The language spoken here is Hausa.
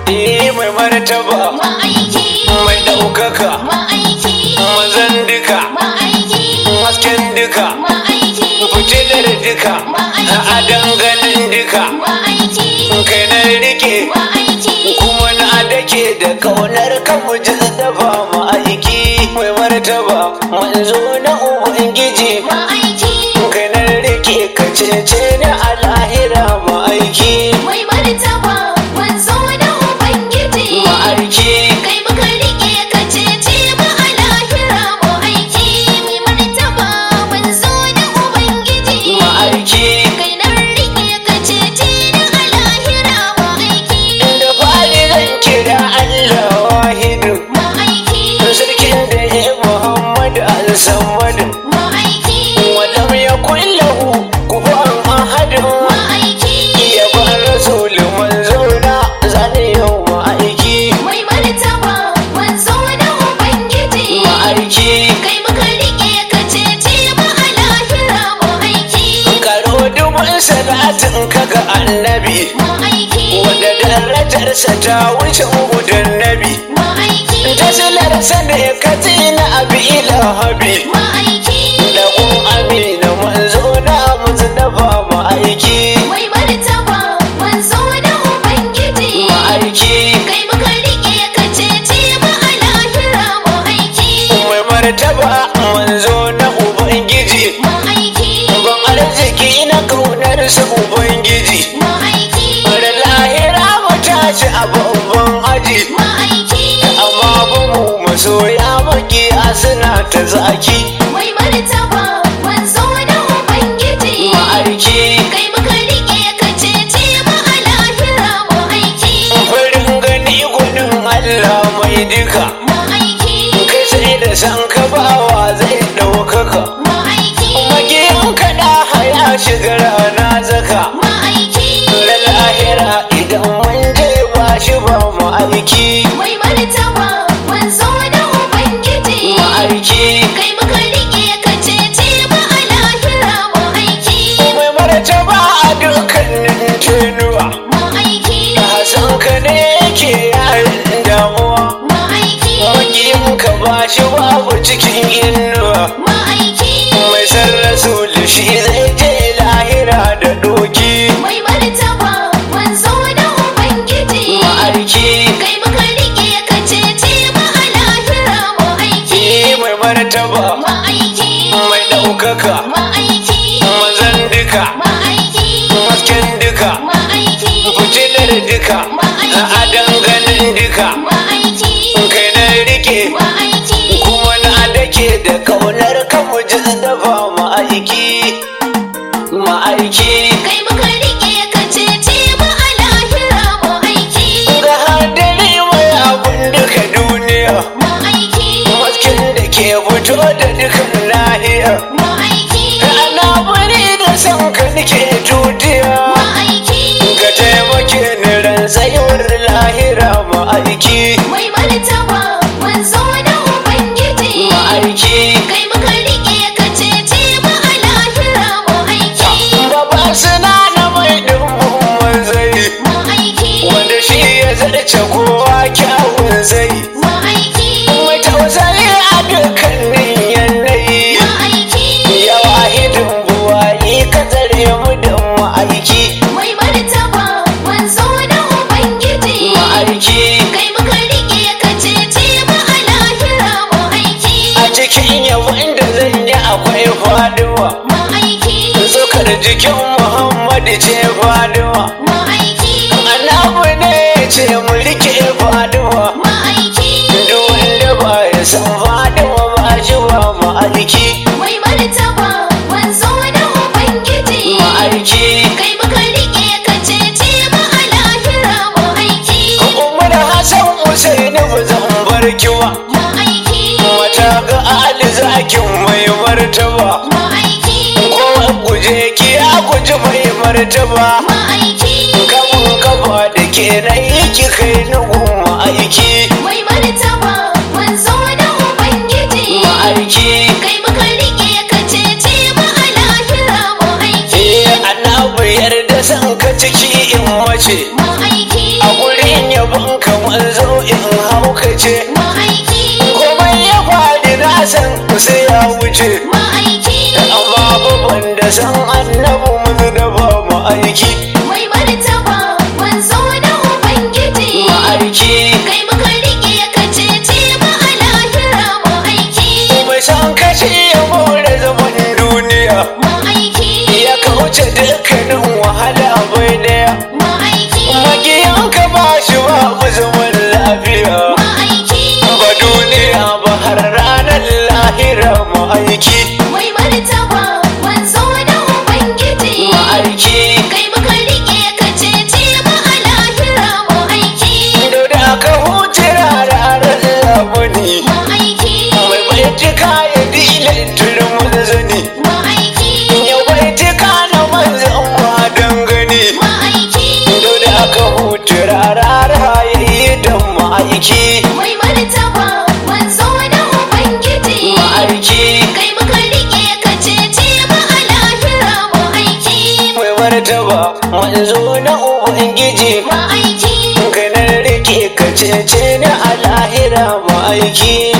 eh mai martaba ma'aiki mai ɗaukaka ma'aiki mazan duka ma'aiki hasken duka ma'aiki fitilar duka a danganin duka ma'aiki kai na rike ma'aiki kuma na dake da kaunar kan muji dafa ma'aiki mai martaba manzo na ubangiji ma'aiki kai na rike ka cece ni a lahira ma'aiki mai martaba wanzo da ubangiji ma'aiki kai muka rike ka cece mu a lahira mu aiki mai martaba wanzo da ubangiji ma'aiki kai na rike ka cece ni a lahira mu aiki da fari zan kira Allah wahidu mu aiki sarkin da ya Muhammad al-Samad mu aiki ولم يكن له كفوا أحد mu aiki ya ba rasul manzona zane yau ma'aiki mai martaba wanzo da ubangiji ma'aiki kai muka rike ka cece mu a lahira mu aiki karo dubin salatin kaga annabi mu aiki wanda darajarsa ta wuce gudan nabi ma'aiki tasilarsa ne ka tina abi ilahabi ma'aiki da kun amina manzona musu dafa ma'aiki mai martaba wanzo da ubangiji ma'aiki kai muka rike ka cece mu a lahira mu aiki mai martaba manzo na ubangiji ma'aiki ban arziki na kaunar su ubangiji ma'aiki da lahira mu tashi a babban aji ma'aiki amma ba mu masoya makiya suna ta zaki mai martaba wanzo da ubangiji ma'aiki kai muka rike ka cece mu a lahira mu aiki farin gani gudun Allah mai duka ma'aiki kai sai da san ka bawa zai ɗaukaka ma'aiki magiyan kaɗa haya shiga rana zaka ma'aiki da lahira idan mun je ba shi ba mu aiki mai martaba wanzo da ubangiji ma'aiki kai muka rike ka cece mu a lahira mu aiki mai martaba a dukkanin tenuwa ma'aiki Hassan ka ne yake yayin damuwa ma'aiki magiyin ka ba shi babu cikin inuwa ma'aiki mai san rasul shi zai je lahira da doki mai martaba wanzo da ubangiji ma'aiki kai muka rike ka cece mu a lahira mu aiki mai martaba ma'aiki mai ɗaukaka ma'aiki mazan duka ma'aiki hasken duka ma'aiki fitilar duka a danganin duka ma'aiki kai na rike ma'aiki kuma na dake da kaunar kan muji dafa ma'aiki ma'aiki kai muka rike ka cece mu a lahira mu aiki ga hadari mai abun duka duniya ma'aiki hasken da ke fito da dukan lahiya ma'aiki ana bari da san ka nake tutiya ma'aiki ka taimake ni ran tsayuwar lahira ma'aiki mai martaba wanzo da ubangiji ma'aiki kai muka rike ka cece mu a lahira mu aiki Baba suna na mai dumbin manzai ma'aiki wanda shi ya zarce kowa kyawun zai ma'aiki mai tausayi a dukkanin yanayi ma'aiki ya wahidin buwayi ka tsare mu da ma'aiki mai martaba wanzo da ubangiji ma'aiki kai muka rike ka cece mu a lahira mu aiki a cikin yawon da zan yi akwai faduwa ma'aiki zukar jikin muhammadu ce faduwa ma'aiki annabu ne ya ce mu rike faduwa ma'aiki duk wanda ba ya san faduwa ba shi ba ma'aiki mai martaba wanzo da ubangiji ma'aiki kai muka rike ka cece mu a lahira mu aiki umar hassan usaini ba zan bar kiwa ma'aiki mata ga ali zakin mai martaba ma'aiki kowa guje ki ya guji mai martaba ma'aiki kamun kafa da ke na yi ki kai na goma aiki mai martaba wanzo da ubangiji ma'aiki kai muka rike ka cece mu a lahira mu aiki eh annabi yarda san ka ciki in mace ma'aiki a gurin yabon sai ya wuce ma'aiki amma babban da san annabu mun da ba mu aiki mai martaba manzo na ubangiji ma'aiki kai muka rike ka cece mu a lahira ma'aiki mai san kashi ya more zaman duniya ma'aiki ya kauce dukkanin wahala bai daya ma'aiki magiyanka ba shi babu zaman lafiya ma'aiki ba duniya ba har ranar lahira ma'aiki mai martaba manzo na ubangiji ma'aiki kai muka rike ka cece mu a lahira ma'aiki da da aka huce ranar zamani ma'aiki mai baitika ya dilin turmin zani ma'aiki ya baitika na manzan ma dangane ma'aiki da da aka huce ranar yayi dan ma'aiki mai martaba manzo na ubangiji ma'aiki kai muka rike ka cece mu a lahira ma'aiki mai martaba manzo na ubangiji ma'aiki ganin rike ka cece ni a lahira ma'aiki